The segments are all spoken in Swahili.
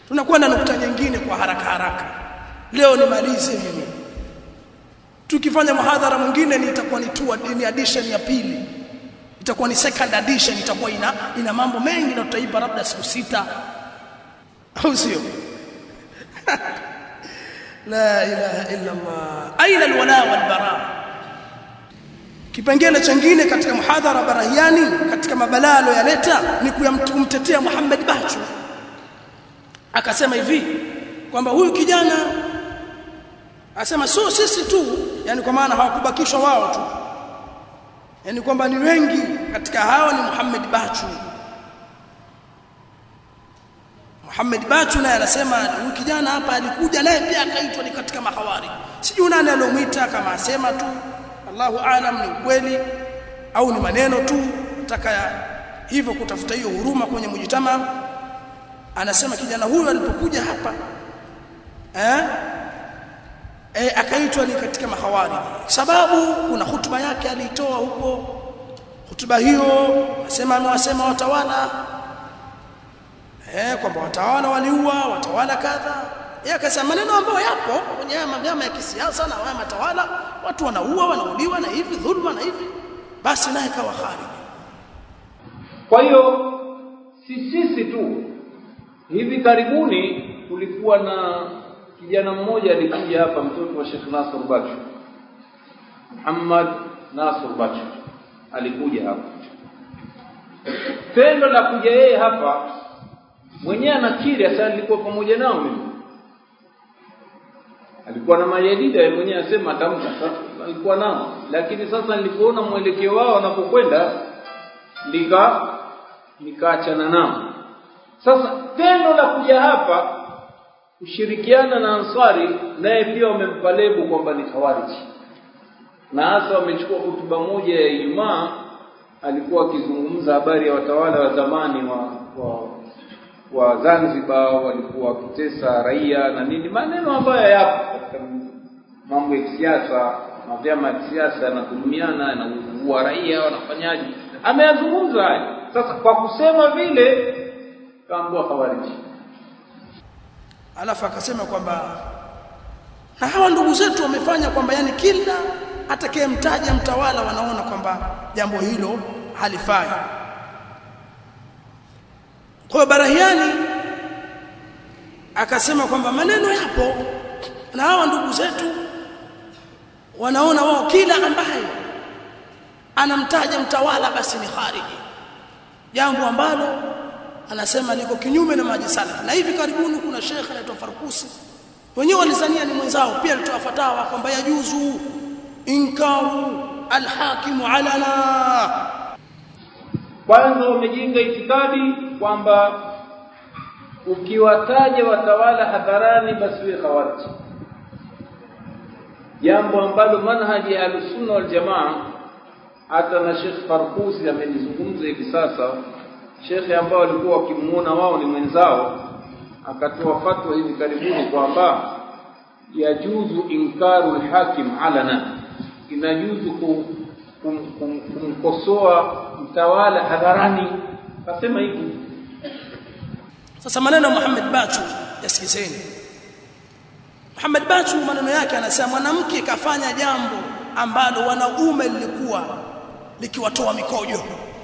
tunakwenda nukta nyingine kwa haraka haraka leo nimalize mimi tukifanya muhadhara mwingine ni itakuwa ni tu ni addition ya pili itakuwa ni second edition itakuwa ina ina mambo mengi na tutaipa labda siku sita au sio la ilaha illa Allah aina alwala walbara kipengele chengine katika muhadhara barahiani katika mabalalo yaleta ni kumtetea Muhammad Bachu akasema hivi kwamba huyu kijana asema sio sisi tu yani kwa maana hawakubakishwa wao tu yani kwamba ni wengi katika hao ni Muhammad Bachu Muhammad Bachu naye anasema huyu kijana hapa alikuja naye pia akaitwa ni katika mahawari sijui nani aliomuita kama asema tu Allahu aalam ni ukweli au ni maneno tu nataka hivyo kutafuta hiyo huruma kwenye mujitama anasema kijana huyu alipokuja hapa eh e, akaitwa ni katika mahawari sababu kuna hutuba yake aliitoa huko hutuba hiyo asema amewasema watawala eh kwamba watawala waliua watawala kadha yeye akasema maneno ambayo yapo kwenye vyama ya kisiasa na haya matawala watu wanaua wanauliwa na hivi dhulma na hivi basi naye kawa khariji kwa hiyo si sisi tu hivi karibuni kulikuwa na kijana mmoja alikuja hapa mtoto wa Sheikh Nasr Bachu Muhammad Nasr Bachu alikuja hapa tendo la kuja yeye hapa mwenyewe anakiri sasa nilikuwa pamoja nao mimi alikuwa na majadida yeye mwenyewe asema atamka alikuwa nao lakini sasa nilipoona mwelekeo wao wanapokwenda nika nikaachana nao sasa tendo la kuja hapa kushirikiana na Ansari naye pia wamempa lebo kwamba ni khawariji na hasa wamechukua hotuba moja ya Ijumaa alikuwa akizungumza habari ya watawala wa zamani wa, wa wa Zanzibar walikuwa wakitesa raia na nini maneno ambayo yapo katika mambo ya kisiasa na vyama vya kisiasa na kudumiana na kuua raia wanafanyaje ameyazungumza haya sasa kwa kusema vile kaambua khawariji alafu akasema kwamba na hawa ndugu zetu wamefanya kwamba yani kila atakayemtaja mtawala wanaona kwamba jambo hilo halifai kwa Barahiani akasema kwamba maneno yapo na hawa ndugu zetu wanaona wao kila ambaye anamtaja mtawala basi ni khariji jambo ambalo anasema liko kinyume na maji salaf na hivi karibuni kuna shekhe anaitwa Farkusi wenyewe walizania ni mwenzao pia alitoa fatawa kwamba yajuzu inkaru alhakimu alana kwanza wamejenga itikadi kwamba ukiwataja watawala hadharani basi wewe khawarij jambo ambalo manhaji ya al-sunna wal jamaa hata na Sheikh Farkusi amelizungumza hivi sasa shekhe ambao walikuwa wakimuona wao ni mwenzao akatoa fatwa hivi karibuni kwamba yajuzu inkaru al-hakim alana inajuzu kumkosoa mtawala hadharani kasema hivi sasa maneno ya Muhammad Bachu yasikizeni Muhammad Bachu maneno yake anasema mwanamke kafanya jambo ambalo wanaume lilikuwa likiwatoa mikojo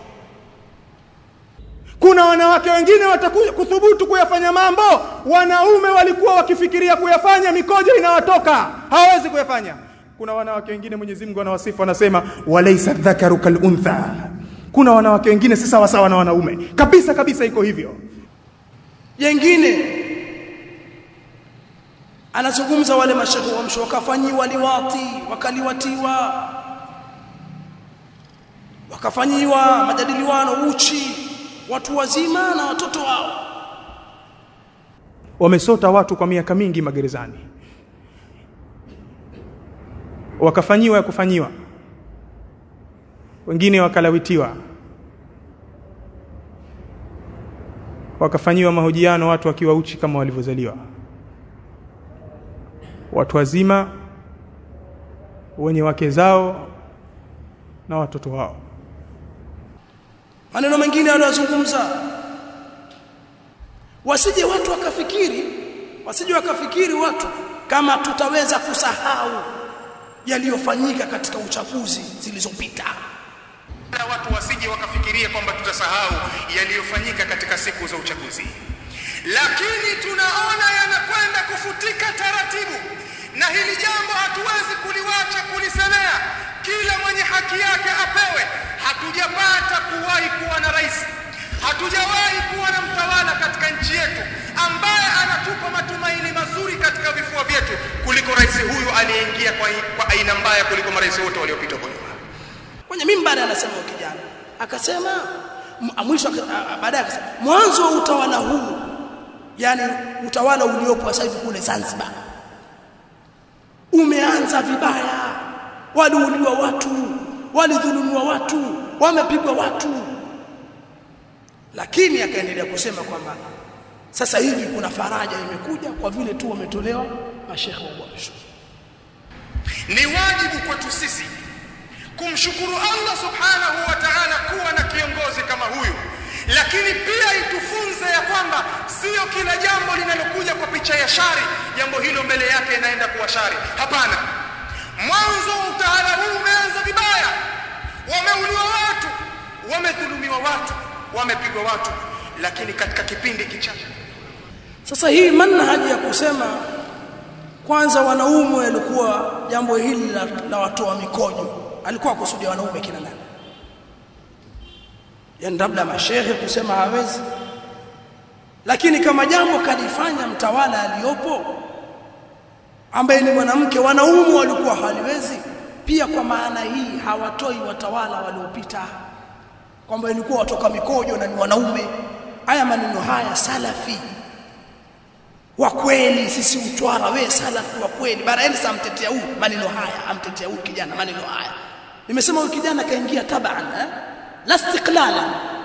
kuna wanawake wengine watakuja kuthubutu kuyafanya mambo wanaume walikuwa wakifikiria kuyafanya mikojo inawatoka hawawezi kuyafanya kuna wanawake wengine Mwenyezi Mungu anawasifu anasema walaysa dhakaru kaluntha kuna wanawake wengine si sawa sawa na wanaume kabisa kabisa iko hivyo jengine anazungumza wale mashehe wa msho wakafanyiwa liwati wakaliwatiwa wakafanyiwa majadiliano uchi watu wazima na watoto wao wamesota watu kwa miaka mingi magerezani wakafanyiwa ya kufanyiwa wengine wakalawitiwa wakafanyiwa mahojiano watu wakiwa uchi kama walivyozaliwa watu wazima wenye wake zao na watoto wao maneno mengine aliyozungumza wasije watu wakafikiri wasije wakafikiri watu kama tutaweza kusahau yaliyofanyika katika uchaguzi zilizopita na watu wasije wakafikiria kwamba tutasahau yaliyofanyika katika siku za uchaguzi lakini tunaona yanakwenda kufutika taratibu na hili jambo hatuwezi kuliwacha kulisemea kila mwenye haki yake apewe hatujapata kuwahi kuwa na rais hatujawahi kuwa na mtawala katika nchi yetu ambaye anatupa matumaini mazuri katika vifua vyetu kuliko rais huyu aliyeingia kwa, kwa aina mbaya kuliko marais wote waliopita kwa nyuma kwenye mimbari anasema huyo kijana akasema m- mwisho aka- a- a- baadaye akasema mwanzo wa utawala huu yani utawala uliopo sasa hivi kule Zanzibar umeanza vibaya waliuliwa watu walidhulumiwa watu wamepigwa watu lakini akaendelea kusema kwamba sasa hivi kuna faraja imekuja kwa vile tu wametolewa mashehe wa uamsho ni wajibu kwetu sisi kumshukuru Allah subhanahu wa ta'ala kuwa na kiongozi kama huyu lakini pia itufunze ya kwamba sio kila jambo linalokuja kwa picha ya shari jambo hilo mbele yake inaenda kuwa shari hapana mwanzo wa utawala huu umeanza vibaya wameuliwa watu wamedhulumiwa watu wamepigwa watu lakini katika kipindi kichache Sasa hii manhaji ya kusema kwanza wanaume walikuwa jambo hili la, la watoa mikojo alikuwa akusudia wanaume kina nani? Yaani labda mashehe kusema hawezi, lakini kama jambo kalifanya mtawala aliyopo ambaye ni mwanamke, wanaume walikuwa haliwezi pia. Kwa maana hii hawatoi watawala waliopita kwamba ilikuwa watoka mikojo na ni wanaume. Haya maneno haya salafi wa kweli sisi utwara we salafi wa kweli bara Elsa amtetea huyu maneno haya amtetea huyu kijana maneno haya nimesema huyu kijana kaingia taban eh? la istiqlala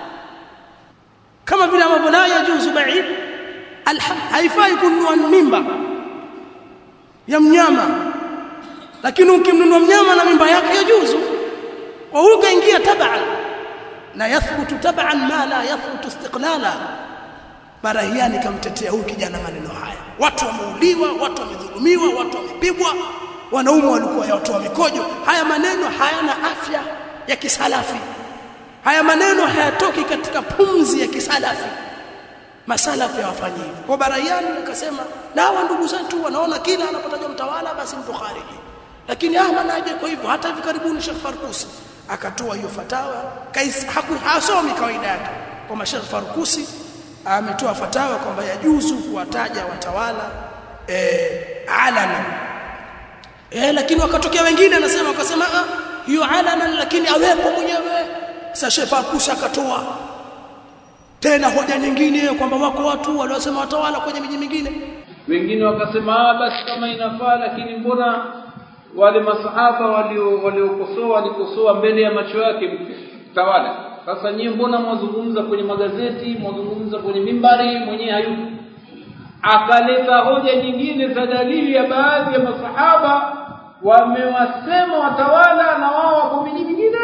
kama vile ambavyo la yajuzu ba'id alham haifai kununua mimba ya mnyama lakini ukimnunua mnyama na mimba yake yajuzu kwa huyu kaingia taban na yathbutu taban ma la yathbutu istiqlala Barahiani kamtetea huyu kijana maneno haya. Watu wameuliwa, watu wamedhulumiwa, watu wamepigwa, wanaume walikuwa watoa mikojo. Haya maneno hayana afya ya kisalafi. Haya maneno hayatoki katika pumzi ya kisalafi. Masalafi hawafanyi hivyo. Kwa Barahiani akasema, na hawa ndugu zetu wanaona kila anapotajwa mtawala basi mtu khariji. Lakini Ahmad haje kwa hivyo hata hivi karibuni Sheikh Farkusi akatoa hiyo fatawa, kais hasomi kawaida yake. Kwa Sheikh Farkusi ametoa fatawa kwamba yajuzu kuwataja watawala eh, alana eh, lakini wakatokea wengine anasema wakasema ah, hiyo alana lakini awepo mwenyewe sasa Sheikh Farkusi akatoa tena hoja nyingine kwamba wako watu waliosema watawala kwenye miji mingine wengine wakasema ah basi kama inafaa lakini mbona wale masahaba walio waliokosoa walikosoa mbele ya macho yake tawala sasa nyie mbona mwazungumza kwenye magazeti mwazungumza kwenye mimbari mwenyewe hayupo akaleta hoja nyingine za dalili ya baadhi ya masahaba wamewasema watawala na wao wako miji mingine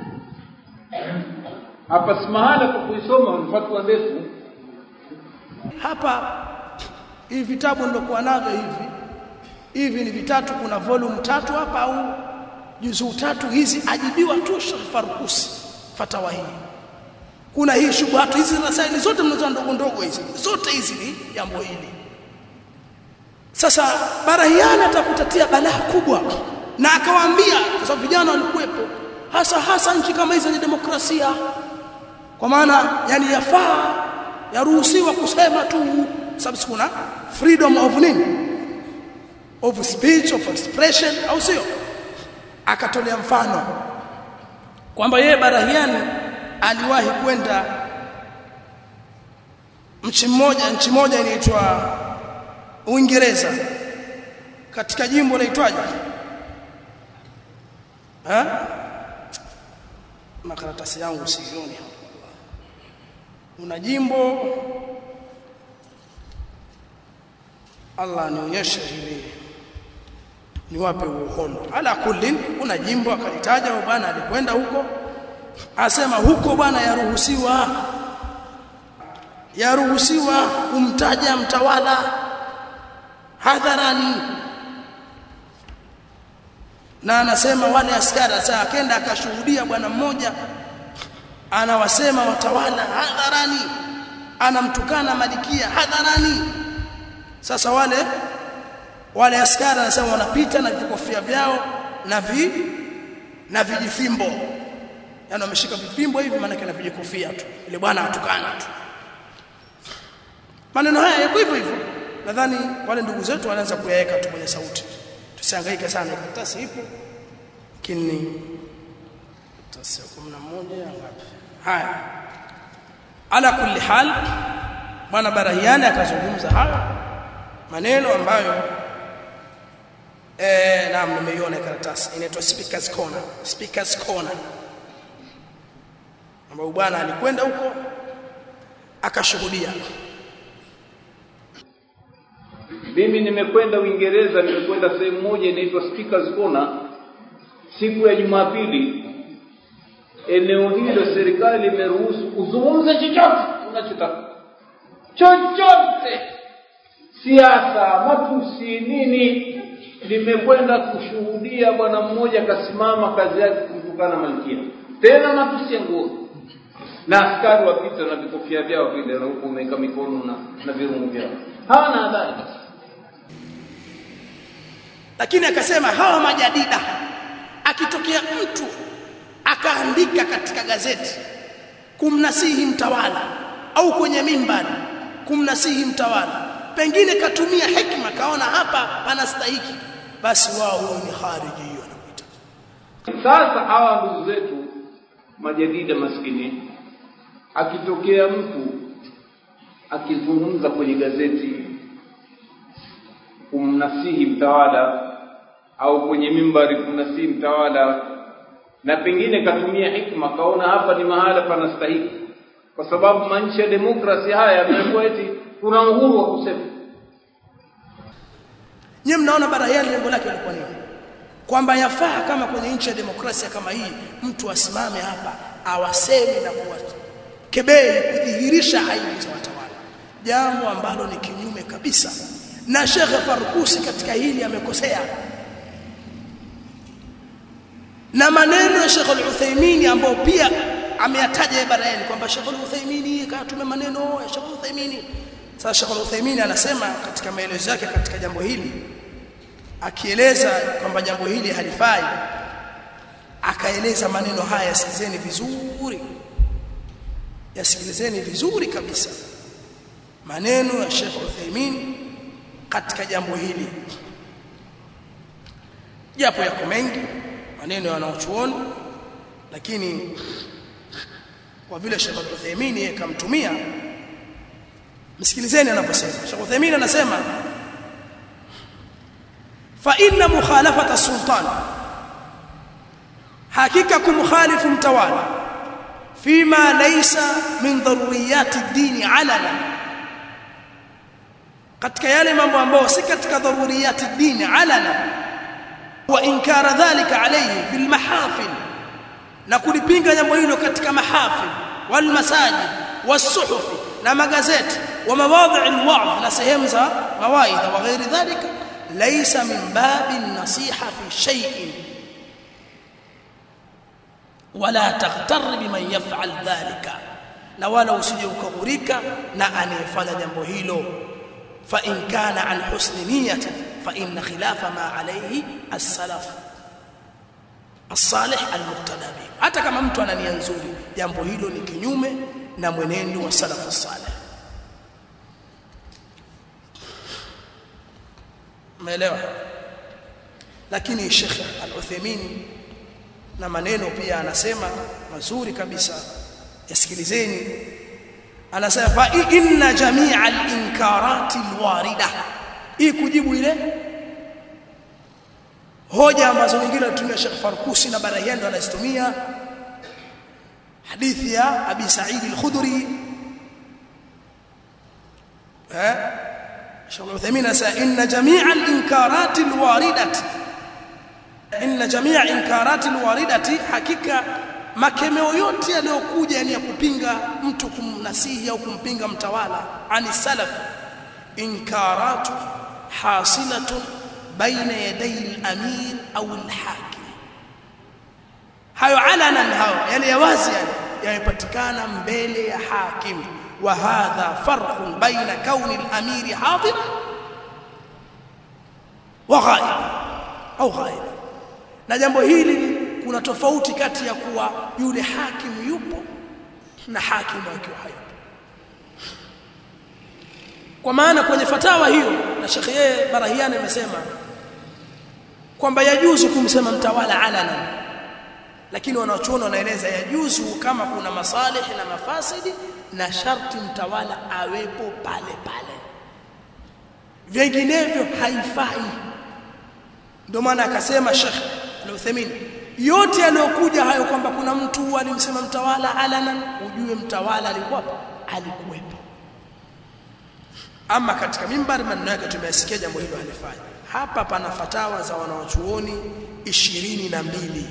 hapa si mahala kwa kuisoma ni fatwa ndefu hapa hivi vitabu nilokuwa navyo hivi hivi ni vitatu kuna volume tatu hapa au juzuu tatu hizi ajibiwa tu Sheikh Farkusi fatawa hii kuna hii shubhatu hizi rasaili zote mnazo ndogo ndogo hizi zote hizi ni jambo hili sasa barahiana atakutatia balaa kubwa na akawaambia kwa sababu vijana walikuwepo hasa hasa nchi kama hizi zenye demokrasia kwa maana yani yafaa yaruhusiwa kusema tu sababu kuna freedom of nini of speech of expression au sio akatolea mfano kwamba yeye Barahiani aliwahi kwenda nchi mmoja nchi moja inaitwa Uingereza katika jimbo laitwaje eh makaratasi yangu sioni una jimbo Allah nionyeshe hili niwape uhondo ala kullin kuna jimbo akalitaja bwana alikwenda huko asema huko bwana yaruhusiwa yaruhusiwa kumtaja mtawala hadharani na anasema wale askari sasa akenda akashuhudia bwana mmoja anawasema watawala hadharani anamtukana malikia hadharani sasa wale wale askari anasema wanapita na vikofia vyao na vi na vijifimbo yani wameshika vifimbo hivi maana kana vijikofia tu ile bwana atukana tu maneno haya yako hivyo hivyo nadhani wale ndugu zetu wanaanza kuyaweka tu kwenye sauti tusihangaike sana karatasi ipo lakini karatasi 11 ngapi haya ala kulli hal bwana barahiani akazungumza haya maneno ambayo eh naam nimeiona karatasi inaitwa speakers corner speakers corner ambapo bwana alikwenda huko akashuhudia mimi nimekwenda Uingereza nimekwenda sehemu moja inaitwa Speakers Corner siku ya Jumapili eneo hilo serikali imeruhusu kuzungumza chochote unachotaka chochote siasa matusi nini nimekwenda kushuhudia bwana mmoja akasimama kazi yake kumtukana malkia tena matusi ya nguo na askari wapita na vikofia vyao vile na huku umeweka mikono na, na virungu vyao hawana adhari lakini akasema hawa majadida akitokea mtu akaandika katika gazeti kumnasihi mtawala au kwenye mimbari kumnasihi mtawala pengine katumia hekima kaona hapa panastahiki basi wao huyo ni khariji hiyo anakuita sasa hawa ndugu zetu majadida maskini akitokea mtu akizungumza kwenye gazeti kumnasihi mtawala au kwenye mimbari kumnasihi mtawala na pengine katumia hikma kaona hapa ni mahala panastahiki kwa sababu manchi ya demokrasi haya yamekuwa eti kuna uhuru wa kusema nyie mnaona bara hili lengo lake lilikuwa nini kwamba yafaa kama kwenye nchi ya demokrasia kama hii mtu asimame hapa awaseme na kuwakebei kudhihirisha aibu za watawala jambo ambalo ni kinyume kabisa na Sheikh Farkusi katika hili amekosea na maneno ya Sheikh Al-Uthaymeen ambao pia ameyataja Ibrahim kwamba Sheikh Al-Uthaymeen katume maneno ya Sheikh Al-Uthaymeen sasa Sheikh Al-Uthaymeen anasema katika maelezo yake katika jambo hili akieleza kwamba jambo hili halifai akaeleza maneno haya yasikilizeni vizuri yasikilizeni vizuri kabisa maneno ya Sheikh Uthaymeen katika jambo hili japo yako mengi maneno ya wanaochuoni lakini kwa vile Sheikh Uthaymeen yeye kamtumia msikilizeni anaposema Sheikh Uthaymeen anasema fa inna mukhalafata sultan hakika kumkhalifu mtawala fima laysa min daruriyati ad-din alana katika yale mambo ambayo si katika daruriyati ad-din alana wa inkara dhalika alayhi fil mahafil na kulipinga jambo hilo katika mahafil wal masajid wasuhufi na magazeti wa mawadhi al-wa'd na sehemu za mawaidha wa ghairi dhalika laysa min babi an-nasiha fi shay'in wala taghtar biman yaf'al dhalika na wala usije ukaghurika na anayefanya jambo hilo fa in kana an husni niyyati fa in khilafa ma alayhi as-salaf as-salih al-muqtada bi hata kama mtu ana nia nzuri jambo hilo ni kinyume na mwenendo wa salaf as-salih umeelewa lakini Sheikh Al-Uthaymeen na maneno pia anasema mazuri kabisa yasikilizeni anasema fa inna jami'a al-inkarati al-warida hii kujibu ile hoja ambazo wengine wanatumia Sheikh Farkusi na Barahiani wanazitumia hadithi ya Abi Sa'id al-Khudri eh Sheikh Uthaymeen anasema inna jami'a al-inkarati al-waridati inna jami'a inkarati al-waridati hakika makemeo yote yaliyokuja yani ya kupinga mtu kumnasihi au kumpinga mtawala ani salaf inkaratu hasilatun baina yaday al-amir au al-hakim hayo alanan hayo yani ya wazi yani yamepatikana mbele ya hakim wa hadha farqun baina kauni al-amir hadir wa ghaib au ghaib na jambo hili kuna tofauti kati ya kuwa yule hakimu yupo na hakimu akiwa hayupo kwa maana kwenye fatawa hiyo na Sheikh yeye Barahiani amesema kwamba yajuzu kumsema mtawala alana lakini wanachuoni wanaeleza yajuzu kama kuna masalih na mafasidi na sharti mtawala awepo pale pale vinginevyo haifai ndio maana akasema Sheikh Al-Uthaymeen yote yaliyokuja hayo kwamba kuna mtu alimsema mtawala alanan ujue mtawala alikuwa alikuwepo ama katika mimbari maneno yake tumeyasikia jambo hilo halifai hapa pana fatawa za wanawachuoni ishirini na mbili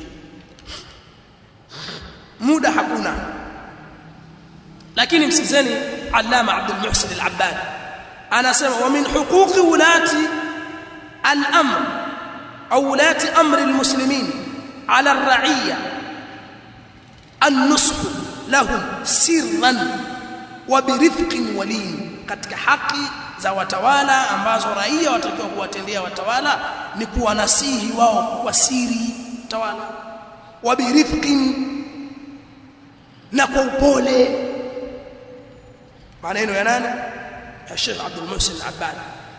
muda hakuna lakini msikizeni Allama Abdul Muhsin Al-Abbad anasema wa min huquqi ulati al-amr au ulati amri al-muslimin على الرعية النصح لهم سرا وبرفق ولين katika haki za watawala ambazo raia watakiwa kuwatendea watawala ni kuwanasihi wao kwa siri tawala wabirifqin na kwa upole maneno ya nani ya Sheikh Abdul Muhsin Al-Abbad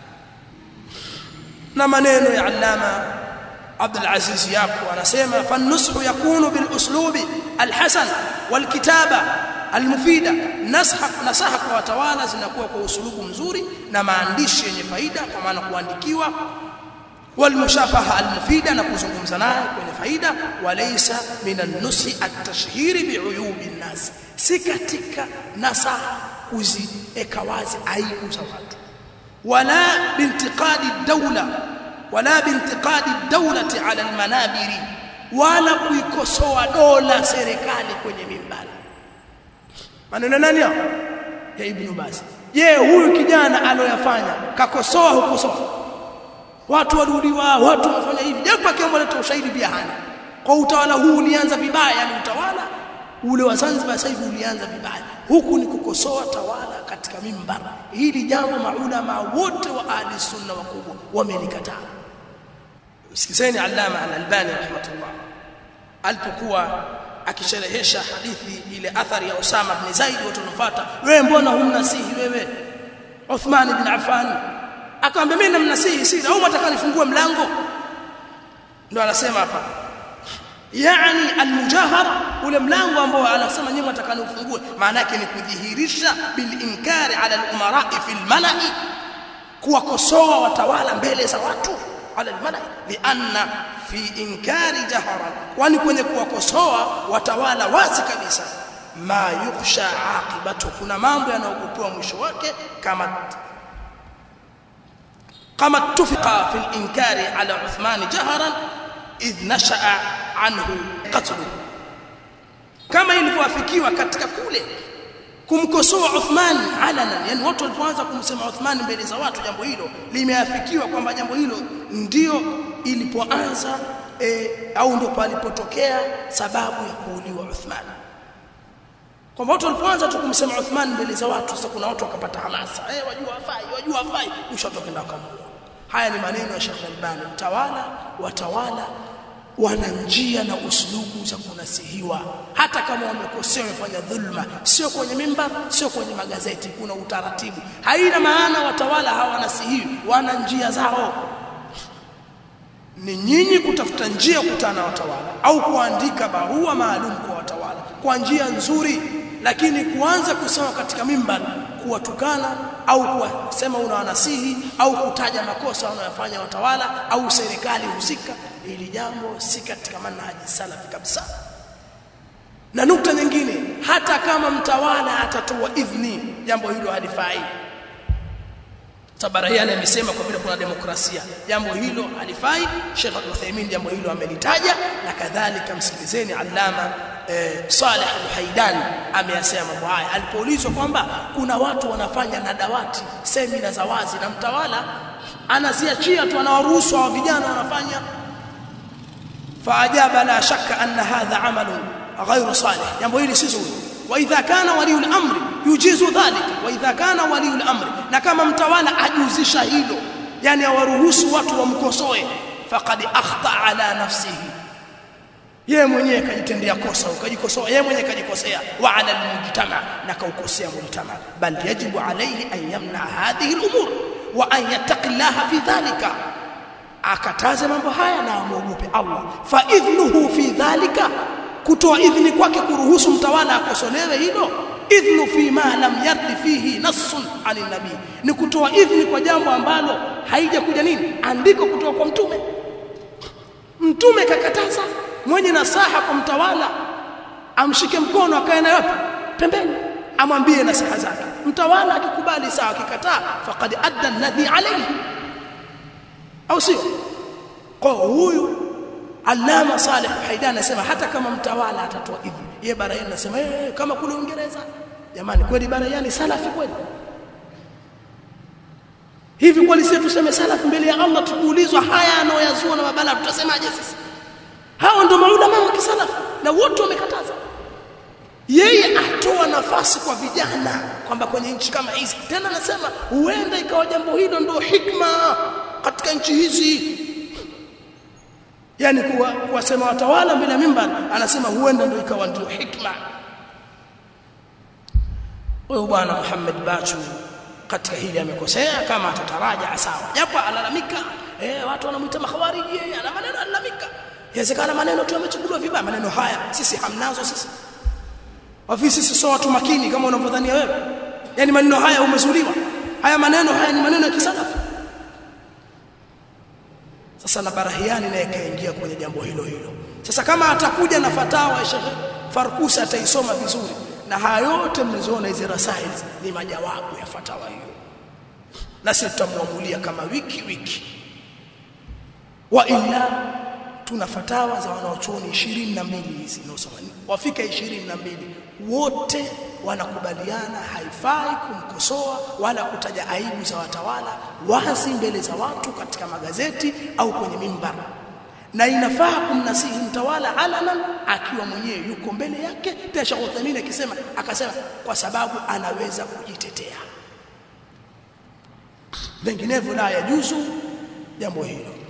na maneno ya Allama عبد العزيز ياكو anasema فالنصح يكون بالاسلوب الحسن والكتابه المفيده نصح nasaha kwa watawala zinakuwa kwa usulubu mzuri na maandishi yenye faida kwa maana kuandikiwa والمشافهه المفيده na kuzungumza naye kwenye faida walaysa min an-nushi at-tashhir bi'uyub an-nas si katika nasaha kuzieka wazi aibu za watu wala bintiqadi ad-dawla wala bintiqadi dawlati ala almanabiri wala kuikosoa dola serikali kwenye mimbari maneno nani hao ya ibn Baz je huyu kijana aloyafanya kakosoa hukosoa watu warudiwa watu wamefanya hivi japo akiomba leta ushahidi pia hana kwa utawala huu ulianza vibaya yani utawala ule wa Zanzibar sasa hivi ulianza vibaya huku ni kukosoa tawala katika mimbara hili jambo maulama wote wa ahli sunna wakubwa wamelikataa sikizeni allama al-albani rahmatullah alipokuwa akisherehesha hadithi ile athari ya Usama ibn Zaid watu wanafuata wewe mbona humnasihi wewe Uthman ibn Affan akamwambia mimi namnasihi siri au mtaka nifungue mlango ndio anasema hapa yani almujahara ule mlango ambao anasema nyinyi mtaka niufungue maana yake ni kudhihirisha bil inkari ala al-umara fi al-mala'i kuwakosoa watawala mbele za watu ala al-mala'i lianna fi inkari jaharan kwani kwenye kuwakosoa watawala wazi kabisa ma yukhsha aqibatu kuna mambo yanayokupewa mwisho wake kama kama tufika fi al-inkari ala Uthman jaharan idh nashaa anhu qatlu kama ilivyoafikiwa katika kule kumkosoa Uthman alanan yani watu walipoanza kumsema Uthman mbele za watu jambo hilo limeafikiwa kwamba jambo hilo ndio ilipoanza e, au ndio palipotokea sababu ya kuuliwa Uthman kwamba watu walipoanza tu kumsema Uthman mbele za watu sasa kuna watu wakapata hamasa eh wajua afai wajua afai mwisho wakaenda wakamuua haya ni maneno ya Sheikh Albani mtawala watawala wana njia na uslubu za kunasihiwa hata kama wamekosea wamefanya dhulma sio kwenye mimbar sio kwenye magazeti kuna utaratibu haina maana watawala hawanasihiwi wana njia zao ni nyinyi kutafuta njia kukutana na watawala au kuandika barua maalum kwa watawala kwa njia nzuri lakini kuanza kusema katika mimbar kuwatukana au kuwasema unawanasihi au kutaja makosa wanayofanya watawala au serikali husika ili jambo si katika manhaji salafi kabisa na nukta nyingine hata kama mtawala atatoa idhni jambo hilo halifai Tabarahiani amesema kwa vile kuna demokrasia jambo hilo halifai Sheikh Al-Uthaymeen jambo hilo amelitaja na kadhalika msikilizeni Allama eh, Saleh al-Haidani ameyasema mambo haya alipoulizwa kwamba kuna watu wanafanya na dawati semina za wazi na mtawala anaziachia tu anawaruhusu wa vijana wanafanya faajaba la shakka anna hadha amalu ghayru salih jambo hili si zuri wa idha kana wali al-amri yujizu dhalika wa idha kana wali al-amri na kama mtawala ajuzisha hilo yani awaruhusu watu wamkosoe faqad akhta ala nafsihi yeye mwenyewe kajitendea kosa ukajikosoa yeye mwenyewe kajikosea wa ala almujtama na kaukosea mujtama bal yajibu alayhi an yamna hadhihi al'umur wa an yattaqillaha fi dhalika akataze mambo haya na amuogope Allah fa idhnuhu fi dhalika kutoa idhni kwake kuruhusu mtawala akosolewe hilo idhnu fi ma lam yardi fihi nassun anin nabii ni kutoa idhni kwa jambo ambalo haijakuja nini andiko kutoka kwa mtume mtume kakataza mwenye nasaha kwa mtawala amshike mkono akae naye wapi pembeni amwambie nasaha zake mtawala akikubali sawa akikataa faqad adda alladhi alayhi au sio kwa huyu Allama Saleh Haidan anasema hata kama mtawala atatoa hivi yeye Barayani anasema eh kama kule Uingereza jamani kweli Barayani salafi kweli hivi kweli sisi tuseme salafi mbele ya Allah tukuulizwa haya anayoyazua na mabala tutasemaje sisi hao ndio maulama wa kisalafu na wote wamekataza yeye atoa nafasi kwa vijana kwamba kwenye nchi kama hizi tena anasema huenda ikawa jambo hilo ndio hikma katika nchi hizi yani kuwa kuwasema watawala bila mimbar anasema huenda ndio ikawa ndio hikma huyo bwana Muhammad Bachu katika hili amekosea kama atataraja sawa japo alalamika eh watu wanamuita mahawariji yeye ana maneno alalamika Inawezekana maneno tu yamechukuliwa vibaya maneno haya sisi hamnazo sisi. Ofisi sisi sio watu makini kama unavyodhania wewe. Yaani maneno haya umezuliwa. Haya maneno haya ni maneno ya kisalafi. Sasa na Barahiani naye kaingia kwenye jambo hilo hilo. Sasa kama atakuja na fatawa ya Sheikh Farkusi ataisoma vizuri na haya yote mmezoona hizi rasail ni majawabu ya fatawa hiyo. Na sisi tutamwamulia kama wiki wiki. Wa illa tuna fatawa za wanaochuoni 22 hizi nosoma wafika 22 wote wanakubaliana haifai kumkosoa wala kutaja aibu za watawala wazi mbele za watu katika magazeti au kwenye mimbar na inafaa kumnasihi mtawala alanan akiwa mwenyewe yuko mbele yake pia Sheikh Uthaymeen akisema akasema kwa sababu anaweza kujitetea vinginevyo la yajuzu jambo hilo